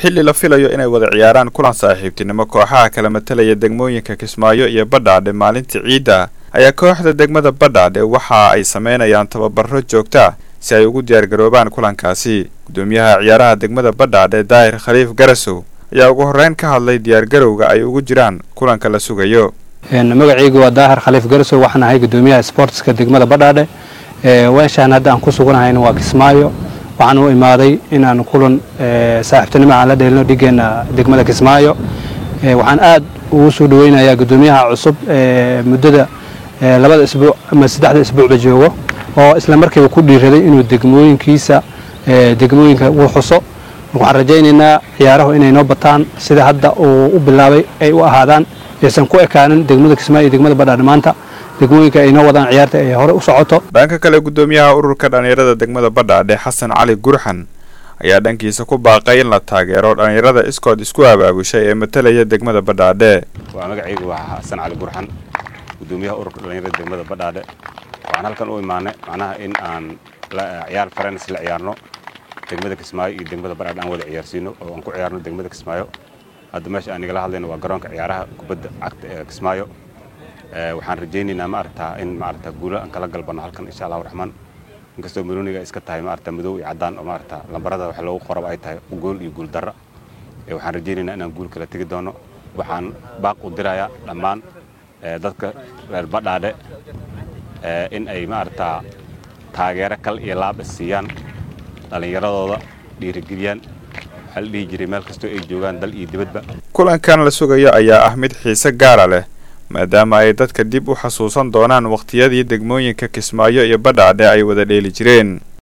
xilli la filayo inay wada ciyaaraan kulan saaxiibtinimo kooxaha kala matalaya degmooyinka kismaayo iyo badhaadhe maalintii ciidda ayaa kooxda degmada badhaadhe waxa ay sameynayaan tababaro joogta si ay ugu diyaargaroobaan kulankaasi gudoomiyaha ciyaaraha degmada badhaadhe daahir khaliif garasow ayaa ugu horreyn ka hadlay diyaargarowga ay ugu jiraan kulanka la sugayo magacaygu waa daahir khaliif garasow waxaan ahay gudoomiyaha sportska degmada badhaadhe weeshaan hadda aan ku suganahayna waa kismaayo waxaan u imaaday inaan kulan saaxiibtinimo aan la dheelino dhigeenna degmada kismaayo waxaan aad ugu soo dhaweynayaa gudoomiyaha cusub muddada labada isbuuc ama saddexda isbuucba joogo oo isla markiiba ku dhiiraday inuu degmooyinkiisa degmooyinka uu xuso waxaan rajaynaynaa ciyaarahu inay noo bataan sida hadda uu u bilaabay ay u ahaadaan aysan ku ekaanin degmada kismaayo iyo degmada badhaadhe maanta degmooyinka ay noo wadaan ciyaarta ay hore u socoto dhanka kale gudoomiyaha ururka dhallinyarada degmada badhaadhe xasan cali gurxan ayaa dhankiisa ku baaqay in la taageero dhallinyarada iskood isku abaabushay ee matalaya degmada badhaadhe waa magacaygu waa xasan cali gurxan gudoomiyaha ururka dhallinyarada degmada badhaadhe waxaan halkan u imaanay macnaha in aan ciyaar farenis la ciyaarno degmada kismaayo iyo degmada badhaadhe aan wada ciyaarsiino oo aan ku ciyaarno degmada kismaayo hadda meesha aan igala hadlayno waa garoonka ciyaaraha kubadda cagta ee kismaayo waxaan rajaynaynaa maaragtaa in maaragtaa guulo aan kala galbanno halkan insha allahu raxmaan inkastoo marooniga iska tahay maaragtaa madow iyo caddaan oo maaragtaa lambarada wax loogu qoraba ay tahay gool iyo guul darra waxaan rajaynaynaa inaan guul kala tegi doono waxaan baaq u dirayaa dhammaan dadka reer badhaadhe in ay maaragtaa taageero kal iyo laab is siiyaan dhallinyaradooda dhiirigeliyaan waxaa la dhihi jiray meel kastoo ay joogaan dal iyo dibadba kulankan la sugayo ayaa ah mid xiise gaara leh maadaama ay dadka dib u xasuusan doonaan wakhtiyadii degmooyinka kismaayo iyo badhaadhe ay wada dheeli jireen